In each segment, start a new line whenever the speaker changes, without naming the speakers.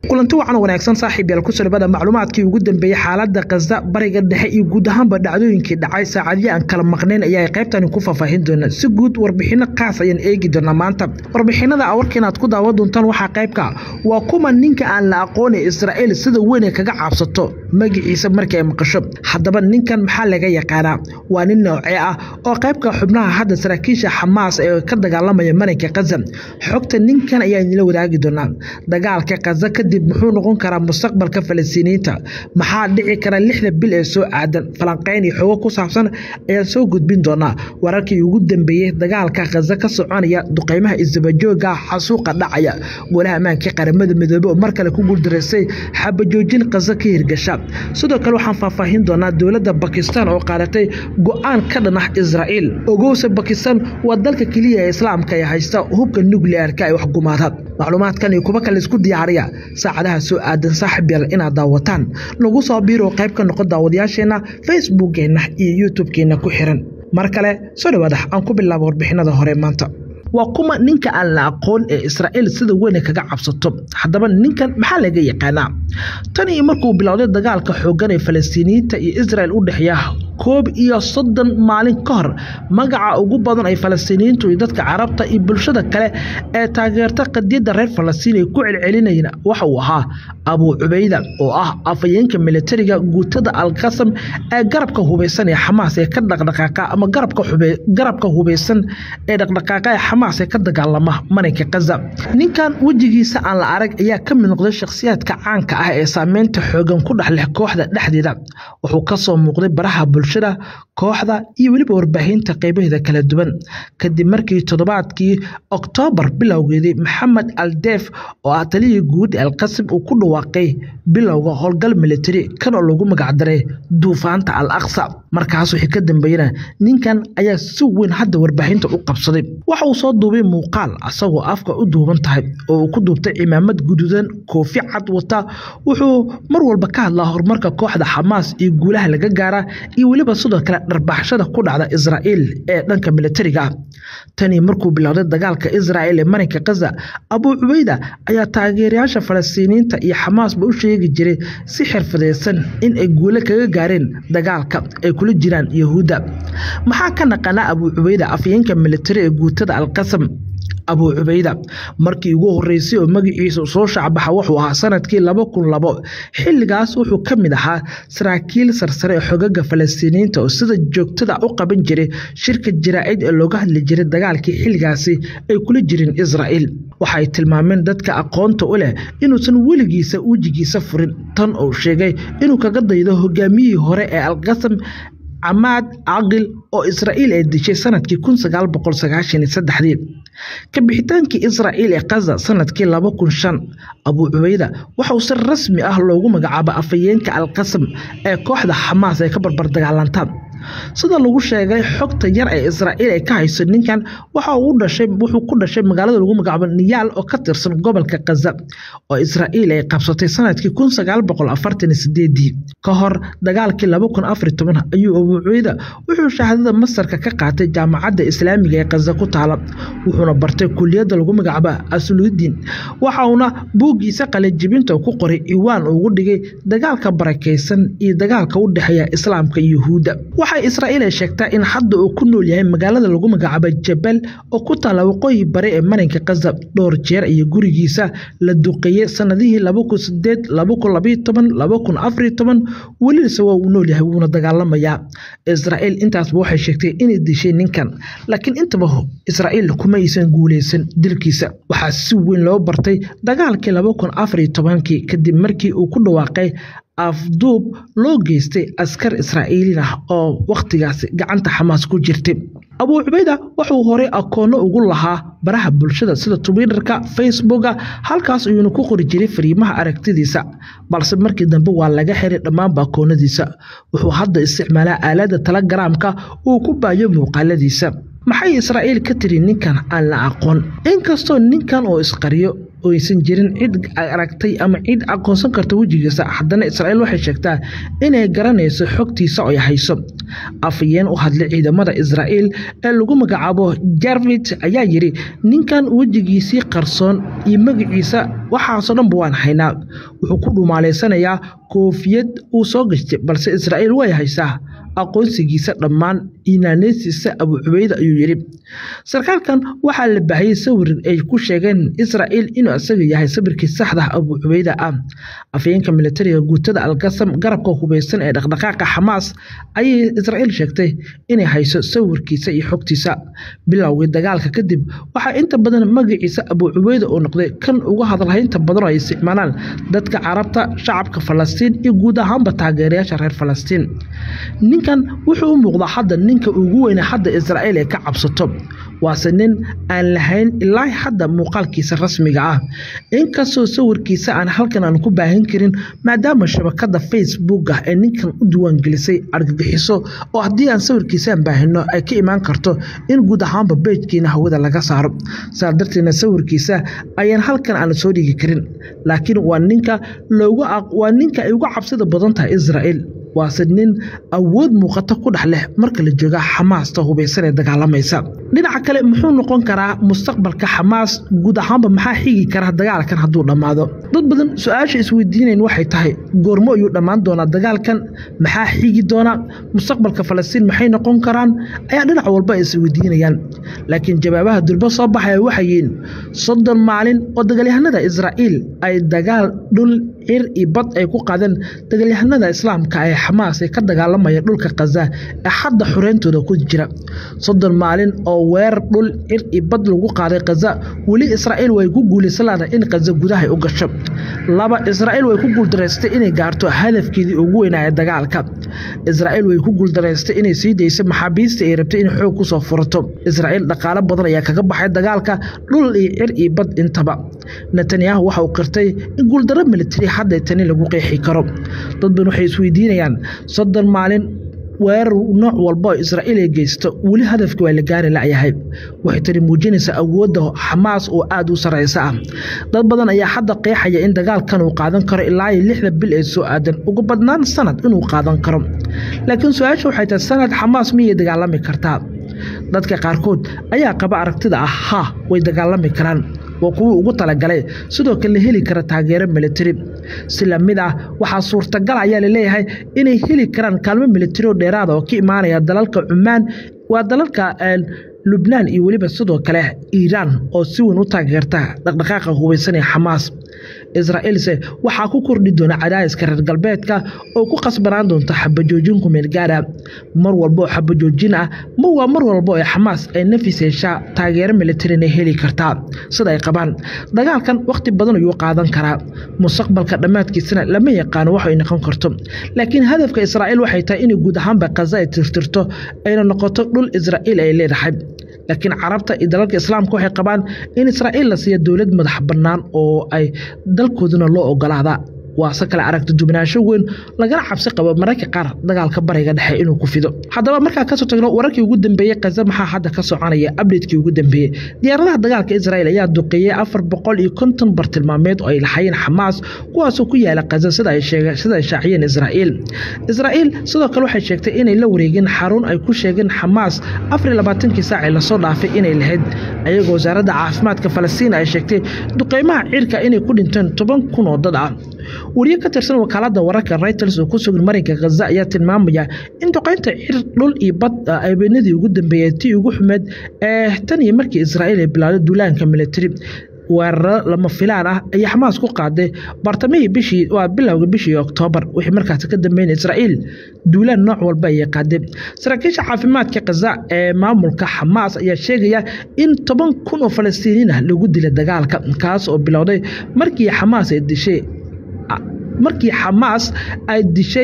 kulanti wacan wanaagsan saaxiib yaal kusoo dhawaada macluumaadkii ugu dambeeyey xaaladda khaza bariga dhexe iyo guud ahaanba dhacdooyinkii dhacay saacadihii aan kala maqnayn ayaa qaybtani ku faahfaahin doona si guud warbixino kaas ayaan eegi doonaa maanta warbixinada warka inaad ku daawan doontaan waxaa qaybka waa kuma ninka aan la aqoonay israa'iil sida weyn ay kaga cabsato magaciisa markii ay maqasho haddaba ninkan maxaa laga yaqaanaa waa nin noocee ah oo qaybka xubnaha hadda saraakiisha xamaas ee ka dagaalamaya marinka khaza xogta ninkan ayaa idinla wadaagi doonaa dagaalka khaza kadib muxuu noqon karaa mustaqbalka falastiiniyiinta maxaa dhici kara lixda bil ee soo aadan falanqayn iyo xogo ku saabsan ayaan soo gudbin doonaa wararkii ugu dambeeyey dagaalka khaza ka soconaya duqeymaha isdabajooga xasuuqa dhacaya golaha ammaanka qaramada midoobey oo mar kale ku guuldaraystay xabajoojin khaza ka hirgasha sidoo kale waxaan faahfaahin doonaa dowladda bakistan oo qaadatay go-aan ka dhan ah israa'iil ogowse bakistan waa dalka keliya ee islaamka ee haysta hubka nukliyeerka ee waxgumaada macluumaadkan iyo kuwa kale isku diyaariya saacadaha soo aadan saaxib yal inaad daawataan nagu soo biiro qayb ka noqon daawadayaasheenna facebookkeenna iyo youtubekeenna ku xiran mar kale soo dhawaada aan ku bilaabo warbixinada hore maanta waa kuma ninka aan la aqoon ee israa'iil sida weyn ay kaga cabsato haddaba ninkan maxaa laga yaqaanaa tan iyo markuu bilowday dagaalka xooggan ee falastiiniyiinta iyo israel u dhexeeya koob iyo soddon maalin ka hor magaca ugu badan ay falastiiniyiintu iyo dadka carabta iyo bulshada kale ee taageerta qadiyadda reer falastiin ay ku celcelinayeen waxa uu ahaa abuu cubayda oo ah afayeenka militariga guutada alqasam ee garabka hubaysan ee xamaas ee ka dhaqdhaqaaqa ama garabka hubaysan ee dhaqdhaqaaqa ee xamaas ee ka dagaalama marinka khaza ninkan wejigiisa aan la arag ayaa ka mid noqday shakhsiyaadka caanka ah ee saameynta xoogan ku dhex leh kooxda dhexdeeda wuxuu ka soo muuqday baraha bulshada kooxda iyo weliba warbaahinta qaybaheeda kala duwan kadib markii toddobaadkii oktoobar bilowgeedii maxamed aldeef oo ah taliyii guud ee alqasim uu ku dhawaaqay bilowga howlgal militari kan oo lagu magacdaray duufaanta al aqsa markaas wixii ka dambeeyana ninkan ayaa si weyn hadda warbaahinta u qabsaday waxa uu soo duubay muuqaal asagoo afka u duuban tahay oo uu ku duubtay cimaamad guduudan koofi cad wata wuxuu mar walba ka hadlaa horumarka kooxda xamaas iyo guulaha laga gaara iyo weliba sidoo kale dharbaxshada ku dhacda israa'iil ee dhanka militariga ah tanii markuu bilowday dagaalka israa'iil ee marinka khaza abuu cubayda ayaa taageerayaasha falastiiniyiinta iyo xamaasba u sheegi jiray si xirfadaysan in ay guule kaga gaareen dagaalka ay kula jiraan yahuudda maxaa ka naqanaa abuu cubayda afyeenka militari ee guutada alqasam abuu cubayda markii ugu horeysay oo magaciisa soo shacbaxa wuxuu ahaa sanadkii laba kun labo xilligaas wuxuu ka mid ahaa saraakiil sarsare ee xogaga falastiiniyiinta oo sida joogtada u qaban jiray shirka jaraa'id ee looga hadli jiray dagaalkii xilligaasi ay kula jireen israa'iil waxay tilmaameen dadka aqoonta u leh inuusan weligiisa wejigiisa furin tan uu sheegay inuu kaga daydo hogaamiyihii hore ee alqasam camaad caqil oo israa'iil ay dishay sanadkii kun sagaal boqol sagaashan iyo saddexdii ka bixitaankii israa'iil ee khaza sanadkii laba kun shan abuu cubayda waxa uu si rasmi ah loogu magacaaba afayeenka alqasam ee kooxda xamaas ee ka barbar dagaalanta sida lagu sheegay xogta yar ee israa'iil ay ka hayso ninkan waxa uu dhashay wuxuu ku dhashay magaalada lagu magacaabo niyaal oo ka tirsan gobolka khaza oo israa'iil ay qabsatay sanadkii kun sagaal boqol afartan iyo sideedii ka hor dagaalkii laba kun afar iyo toban ayuu abuu cubayda wuxuu shahaadada masarka ka qaatay jaamacadda islaamiga ee khaza ku taala wuxuuna bartay kuliyadda lagu magacaabo asuludiin waxa uuna buuggiisa qalajibinta ku qoray iwaan ugu dhigay dagaalka barakaysan iyo dagaalka u dhexeeya islaamka iyo yuhuudda waxay israa'iil ay sheegtaa in hadda uu ku nool yahay magaalada lagu magacaabo jabal oo ku taala waqooyi bare ee marinka khaza dhowr jeer iyo gurigiisa la duqeeyey sanadihii laba kun sideed laba kun labayo toban laba kun afariyo toban welilise waa uu nool yahay wuuna dagaalamayaa israa'iil intaasba waxay sheegtay inay dishay ninkan laakiin intaba israa'iil kuma aysan guuleysan dilkiisa waxaa si weyn loo bartay dagaalkii laba kun afariyo tobankii kadib markii uu ku dhawaaqay afduub loo geystay askar israa'iiliin ah oo wakhtigaasi gacanta xamaas ku jirtay abuu cubayda wuxuu horey akoonno ugu lahaa baraha bulshada sida twitterka facebooka halkaas ayuuna ku qori jiray fariimaha aragtidiisa balse markii dambe waa laga xiray dhammaanba akoonnadiisa wuxuu hadda isticmaalaa aaladda telegaraamka uu ku baayo muuqaaladiisa maxay israa'iil ka tiri ninkan aan la aqoon inkastoo ninkan oo isqariyo oo aysan jirin cid aragtay ama cid aqoonsan karta wejigiisa haddana israa'iil waxay sheegtaa inay garanayso xogtiisa oo ay hayso afayeen u hadlay ciidamada israa'iil ee lagu magacaabo jarvit ayaa yidhi ninkan wejigiisii qarsoon iyo magaciisa waxaasoo dhanba waan haynaa wuxuu ku dhumaalaysanayaa koofiyad uu soo gashtay balse israa'iil way haysaa aqoonsigiisa dhammaan inaaneysiisa abu cubayda ayuu yidhi sarkaalkan waxaa la baahiyey sawir ay ku sheegeen israa'iil inuu isaga yahay sawirkii saxda abu cubayda ah afayeenka militariga guutada algasam garabka hubeysan ee dhaqdhaqaaqa xamaas ayay israa'iil sheegtay inay hayso sawirkiisa iyo xogtiisa bilowgii dagaalka kadib waxaa inta badan magaciisa abu cubayda uu noqday kan ugu hadalhaynta badan oo ay isticmaalaan dadka carabta shacabka falastiin iyo guud ahaanba taageerayaasha reer falastiin ninkan wuxuu u muuqdaa hadda ninka ugu weyna hadda israa'iil ee ka cabsato waase nin aan lahayn ilaa hadda muuqaalkiisa rasmiga ah inkastoo sawirkiisa aan halkan aan ku baahin karin maadaama shabakada facebook ah ee ninkan u diiwaangelisay argagixiso oo haddii aan sawirkiisaan baahino ay ka imaan karto in guud ahaanba beejkiina hawada laga saaro saa darteedna sawirkiisa ayaan halkan aan soo dhigi karin laakiin waa ninka waa ninka ay uga cabsida badan tahay israa'iil waase nin awood muuqata ku dhex leh marka la jooga xamaasta hubaysan ee dagaalamaysa dhinaca kale muxuu noqon karaa mustaqbalka xamaas guud ahaanba maxaa xigi kara dagaalkan hadduu dhammaado dad badan su-aasha isweydiinayn waxay tahay goormo ayuu dhammaan doonaa dagaalkan maxaa xigi doona mustaqbalka falastiin maxay noqon karaan ayaa dhinac walba isweydiinayaan laakiin jawaabaha durbo soo baxaya waxay yihiin soddon maalin oo dagaalyahanada israa'iil ay dagaal dhul cir iyo bad ay ku qaadeen dagaalyahanada islaamka ee xamaas ee ka dagaalamaya dhulka khaza ee hadda xoreyntooda ku jira soddon maalin oo weerar dhul cir iyo bad lagu qaaday khaza weli israa'iil way ku guulaysanlaada in khaza gudahay u gasho laba israa'iil way ku guuldaraystay inay gaarto hadafkeedii ugu weynaa ee dagaalka israa'iil way ku guuldaraystay inay sii dayso maxaabiista ay rabtay inay xoog kusoo furato israa'iil dhaqaalo badan ayaa kaga baxay dagaalka dhul iyo cir iyo bad intaba netanyahu waxa uu qirtay in guuldaro militari hadda tani lagu qeexi karo dad badan waxay isweydiinayaan soddon maalin weerar nooc walba oo israa'iil ay geysto weli hadafka waa la gaari layahay waxay tani muujinaysaa awoodda xamaas oo aada u sareysa ah dad badan ayaa hadda qeexaya in dagaalkan uu qaadan karo ilaa iyo lixda bil ee soo aadan ugu badnaan sanad inuu qaadan karo laakiin su-aasha waxay tahay sanad xamaas miyay dagaalami kartaa dadka qaarkood ayaa qaba aragtida ah ha way dagaalami karaan waa kuwii ugu talagalay sidoo kale la heli kara taageero militari si lamid ah waxaa suurtagal ayaa laleeyahay inay heli karaan kaalmo militari oo dheeraada oo ka imaanaya dalalka cumaan waa dalalka lubnaan iyo weliba sidoo kale iiraan oo si weyn u taageerta dhaqdhaqaaqa hubaysan ee xamaas israa'iilse waxaa ku kordhi doona cadaadiska reer galbeedka oo ku qasbanaan doonta xabajoojin kumeelgaara mar walba oo xabajoojin ah ma waa mar walba oo xamaas ay nafis heshaa taageero militarina heli kartaa sida ay qabaan dagaalkan wakhti badan ayuu qaadan karaa mustaqbalka dhammaadkiisana lama yaqaano wax ay noqon karto laakiin hadafka israa'iil waxay tahay inay guud ahaanba kaza ay tirtirto ayna noqoto dhul israa'iil ay leedahay laakiin carabta iyo dalalka islaamka waxay qabaan in israa'iil la siiya dowlad madax bannaan oo ay dalkooduna loo ogolaada waase kale aragti duwanaansho weyn lagana cabsi qabo mararka qaar dagaalka bariga dhexe inuu ku fido haddaba markaa kasoo tagno wararkii ugu dambeeyey kaza maxaa hadda ka soconaya abdhetkii ugu dambeeyey diyaaradaha dagaalka israa'iil ayaa duqeeyey afar boqol iyo konton bartilmaameed oo ay lahaayeen xamaas kuwaasoo ku yaala kaza sida ay shaaciyeen israa'iil israa'iil sidoo kale waxay sheegtay inay la wareegeen xarun ay ku sheegeen xamaas afar iyo labaatankii saacii lasoo dhaafay inay lahayd ayagoo wasaaradda caafimaadka falastiin ay sheegtay duqeymaha cirka inay ku dhinteen toban kun oo dad ah wariye ka tirsan wakaalada wararka reuters oo ku sugan marinka khaza ayaa tilmaamaya in duqeynta cir dhul iyo bad habeenadii ugu dambeeyey tii ugu xumeed ee tan iyo markii israa'iil ay bilowday duulaanka militari weeraro lama filaan ah ayay xamaas ku qaaday bartamihii bishii waa bilowga bishii oktoobar wixii markaasi ka dambeynay israa'iil duulaan nooc walba ayay qaaday saraakiisha caafimaadka khaza ee maamulka xamaas ayaa sheegaya in toban kun oo falastiiniin ah lagu dilay dagaalka kaas oo bilowday markii xamaas ay dishay markii xamaas ay dishay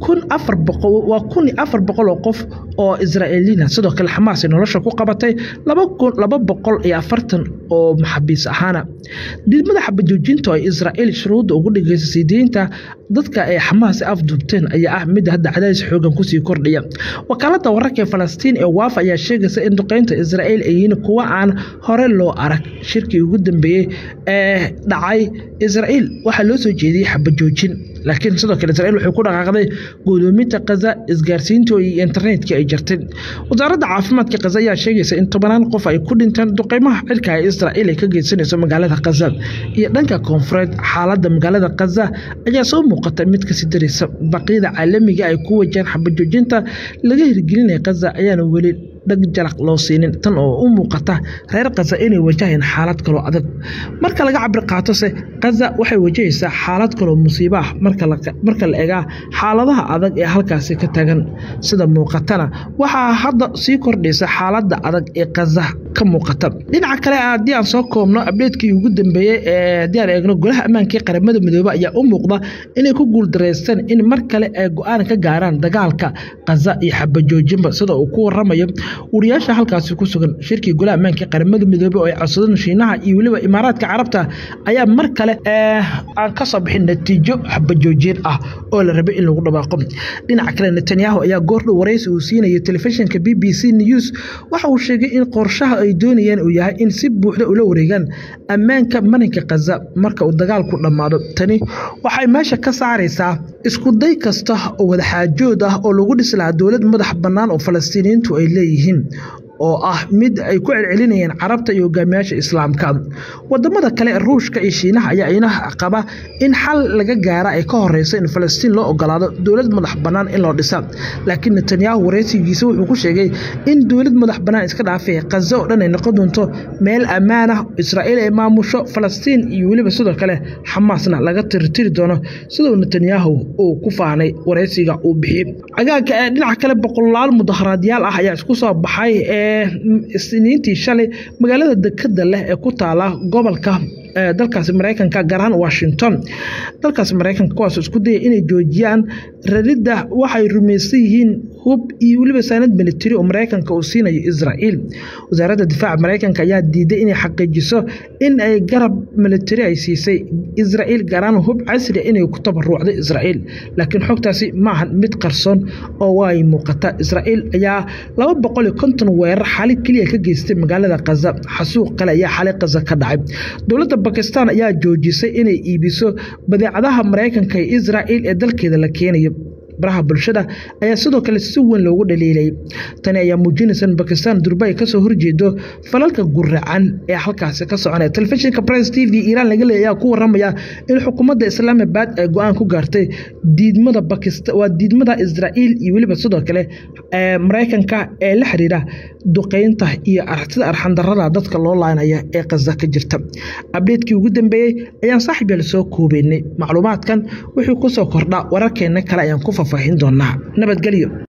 kun afar boqol waa kun iyo afar boqol oo qof oo israa'iiliina sidoo kale xamaas ay nolosha ku qabatay laba kun laba boqol iyo afartan oo maxaabiis ahaana diidmada xabajoojinta oo israa'iil shuruudda ugu dhigaysa sii deynta dadka ay xamaas afduubteen ayaa ah mid hadda cadaadis xoogan kusii kordhaya wakaalada wararka ee falastiin ee waafa ayaa sheegaysa in duqeynta israa'iil ay yihiin kuwa aan hore loo arag shirkii ugu dambeeyey ee dhacay israa'iil waxaa loo soo jeediyey xabajoojin laakiin sidoo kale israa'iil waxay ku dhaqaaqday guudoominta kaza isgaarsiinta iyo internetka ay jartay wasaaradda caafimaadka kaza ayaa sheegaysa in tobanaan qof ay ku dhinteen duqeymaha cirka ee israa'iil ay ka geysanayso magaalada kaza iyo dhanka koonfureed xaaladda magaalada kaza ayaa soo muuqata mid kasii daraysa baqiyada caalamiga ay ku wajaan xabajoojinta laga hirgelinaya kaza ayaana weli dhag jalaq loo siinin tan oo u muuqata reer kaza inay wajahayaan xaalad kaloo adag marka laga cabir qaatose kaza waxay wajahaysaa xaalad kaloo musiibo ah marka la egaa xaaladaha adag ee halkaasi ka tagan sida muuqatana waxaa hadda sii kordhaysa xaaladda adag ee kaza ka muuqata dhinaca kale haddii aan soo koobno abdheedkii ugu dambeeyey ee haddii aan eegno golaha ammaanka ee qaramada midoobe ayaa u muuqda inay ku guuldareysteen in mar kale ay go-aan ka gaaraan dagaalka kaza iyo xabajoojinba sida uu ku waramayo wariyaasha halkaasi ku sugan shirkii golaha ammaanka qaramada midoobe oo ay codsadeen shiinaha iyo weliba imaaraadka carabta ayaa mar kale aan ka soo bixin natiijo xabajoojin ah oo la rabay in lagu dhawaaqo dhinaca kale netanyahu ayaa goordhow waraysi uu siinaya telefishinka b b c news waxa uu sheegay in qorshaha ay doonayaan uu yahay in si buuxda ula wareegaan ammaanka marinka kaza marka uu dagaalku dhammaado tani waxay meesha ka saaraysaa iskuday kasta oo wadaxaajood ah oo lagu dhisi lahaa dowlad madax bannaan oo falastiiniyiintu ay leeyihiin oo ah mid ay ku celcelinayeen carabta iyo hogaamiyaasha islaamka wadamada kale ruushka iyo shiinaha ayaa ina qaba in xal laga gaara ay ka horeyso in falastiin loo ogolaado dowlad madax bannaan in loo dhisa laakiin netanyahu wareysigiisa wuxuu ku sheegay in dowlad madax bannaan iska dhaafay kaza oo dhan ay noqon doonto meel ammaan ah israa'iil ay maamusho falastiin iyo weliba sidoo kale xamaasna laga tirtiri doono siduu netanyahu uu ku faanay wareysiga uu bixiyey cagaagga ee dhinaca kale boqolaal mudaharaadyaal ah ayaa isku soo baxay ee isniintii shalay magaalada dekada leh ee ku taala gobolka dalkaasi mareykanka gaar ahaan washington dalkaasi mareykanka kuwaas isku daya inay joojiyaan raridda waxay rumaysan yihiin hub iyo weliba saanad militari oo mareykanka uu siinayo israa'iil wasaaradda difaaca mareykanka ayaa diiday inay xaqiijiso in ay garab militari ay siisay israa'iil gaar ahaan hub casri inay ku tabaruucday israa'iil laakiin xogtaasi maahan mid qarsoon oo way muuqata israa'iil ayaa laba boqol iyo konton weerar xali keliya ka geystay magaalada kaza xasuuq kale ayaa xali kaza ka dhacay dowladda bakistan ayaa joojisay inay iibiso badeecadaha mareykanka ee israa'iil ee dalkeeda la keenayo baraha bulshada ayaa sidoo kale si weyn loogu dhaliilayay tani ayaa muujinaysa in bakistan durba ay kasoo horjeedo falalka guracan ee halkaasi ka soconaya telefishinka press t v iiraan laga leeya ayaa ku waramaya in xukuumadda islaamabad ay go-aan ku gaartay diidmada bakistan waa diidmada israa'iil iyo weliba sidoo kale mareykanka ee la xiriira duqeynta iyo sida arxandarada dadka loo laanaya ee kaza ka jirta abdheedkii ugu dambeeyey ayaan saaxiib yaal soo koobeynay macluumaadkan wixii kusoo kordha wararkeena kale ayaan ku faahfaahin doonaa nabadgelyo